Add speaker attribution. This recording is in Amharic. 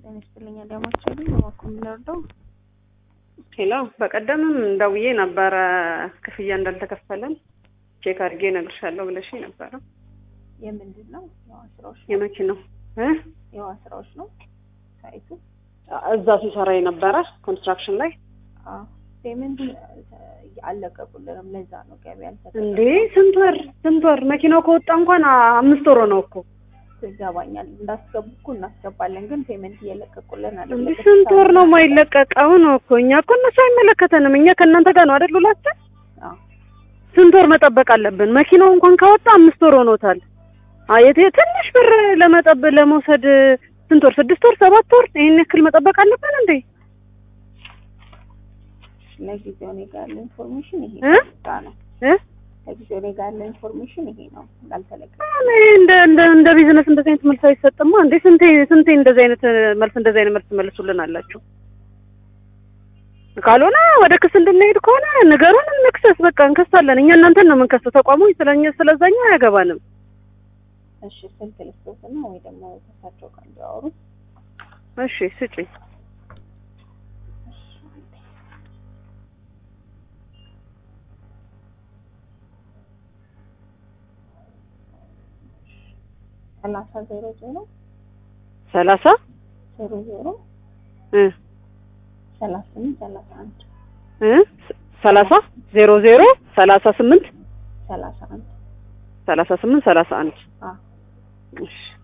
Speaker 1: ጤና ይስጥልኝ አዳማቸው ልኝ በማኮ የምንወርደው
Speaker 2: ሄሎ በቀደምም ደውዬ ነበረ ክፍያ እንዳልተከፈለን ቼክ አድርጌ እነግርሻለሁ ብለሽ ነበረ።
Speaker 1: የምንድን ነው የዋ ስራዎች ነው
Speaker 2: የመኪናው እ
Speaker 1: የዋ ስራዎች ነው ሳይቱ
Speaker 2: እዛ ሲሰራ የነበረ ኮንስትራክሽን ላይ
Speaker 1: ፔመንት አልለቀቁልንም። ለዛ ነው ገቢ
Speaker 2: እንዴ ስንት ወር ስንት ወር መኪናው ከወጣ እንኳን አምስት ወር ነው እኮ
Speaker 1: ይገባኛል። እንዳስገቡ እኮ እናስገባለን፣ ግን ፔመንት እየለቀቁልን
Speaker 2: እንዴ
Speaker 1: አይደለም።
Speaker 2: ስንት ወር ነው የማይለቀቀው ነው እኮ እኛ እኮ እነሱ አይመለከተንም እኛ ከእናንተ ጋር ነው አይደል ሁላችን
Speaker 1: አዎ
Speaker 2: ስንት ወር መጠበቅ አለብን መኪናው እንኳን ካወጣ አምስት ወር ሆኖታል አየት ትንሽ ብር ለመጠብ ለመውሰድ ስንት ወር ስድስት ወር ሰባት ወር ይሄን ያክል መጠበቅ አለብን እንዴ
Speaker 1: ለጊዜው እኔ ጋር ያለ ኢንፎርሜሽን ይሄ
Speaker 2: እ?
Speaker 1: ነው ነው
Speaker 2: እ
Speaker 1: ለጊዜው እኔ ጋር ያለ ኢንፎርሜሽን ይሄ ነው እንዳልተለቀቀ
Speaker 2: እኔ እንደ እንደ እንደ ቢዝነስ እንደዚህ አይነት መልስ አይሰጥማ እንዴ ስንቴ ስንቴ እንደዚህ አይነት መልስ እንደዚህ አይነት መልስ መልሱልን አላችሁ ካልሆነ ወደ ክስ እንድንሄድ ከሆነ ንገሩን እንክሰስ በቃ እንከሳለን እኛ እናንተን ነው የምንከሰው ተቋሙ ስለኛ ስለዛኛ አያገባንም
Speaker 1: እሺ ስልክ ልስጦትና ወይ ደግሞ ከሳቸው ጋር እንዲያወሩ
Speaker 2: እሺ ስጪኝ
Speaker 1: ሰላሳ ዜሮ ዜሮ
Speaker 2: ሰላሳ
Speaker 1: ዜሮ ዜሮ
Speaker 2: እ
Speaker 1: ሰላሳ ስምንት ሰላሳ አንድ
Speaker 2: እ ሰላሳ ዜሮ ዜሮ ሰላሳ ስምንት
Speaker 1: ሰላሳ አንድ
Speaker 2: ሰላሳ ስምንት ሰላሳ አንድ
Speaker 1: አዎ
Speaker 2: እሺ